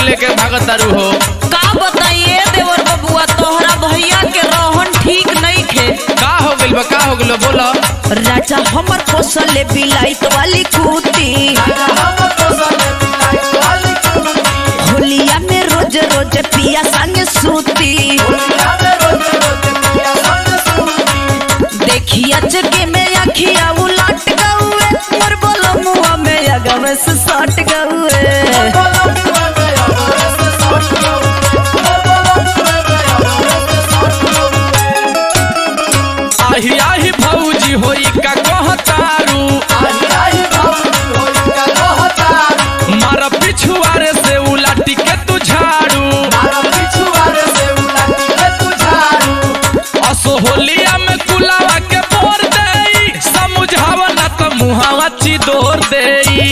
लेके भागत तारू हो का बताइए देवर बबुआ तोहरा भैया के रोहन ठीक नहीं खे का हो गइल बा का हो गइल बा बोलो राजा हमर पोसल बिलाइत वाली कुती होलिया में रोज रोज पिया संग सूती देखिया चके में अखिया उलट गउए मोर बोलो मुआ में अगवे से सट गउए आही आही भौजी होई का कहतारू मार पिछुआरे से उलाटी के तू झाड़ू असो होलिया में कुलावा के बोर देई समझावा ना त मुहावा चिदोर देई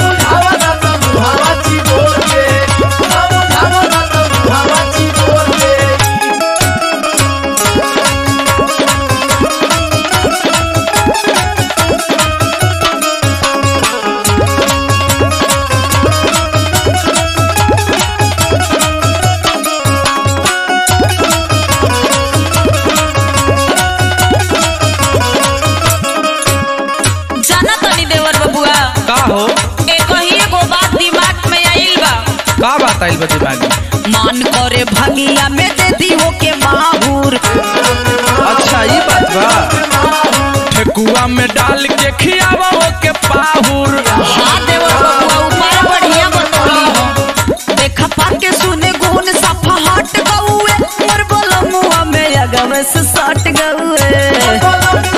जाना तनी देवर बबुआ का हो ए कही एगो बात दिमाग में आइल बा का बात आइल बा दिमाग में मान करे भंगिया में दे दी हो के माहूर अच्छा ये बात बा ठेकुआ में डाल के खियावा हो के पाहुर हाँ देवर बबुआ उपाय बढ़िया बतौली हो देखा पाके सुने गुण सफा हट गउए मोर बोलो मुआ में अगवे से सट गउए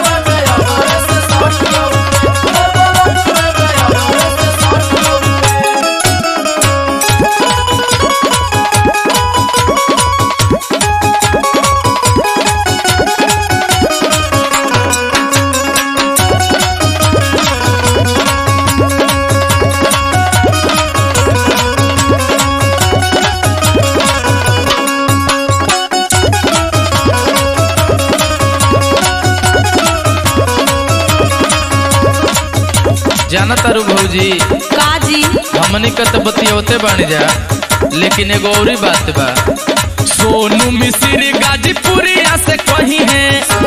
जाना तारू भौजी काजी हमनी के तो बतियौते बानी जा लेकिन एगो औरी बात बा सोनू मिश्री गाजीपुरिया से कही है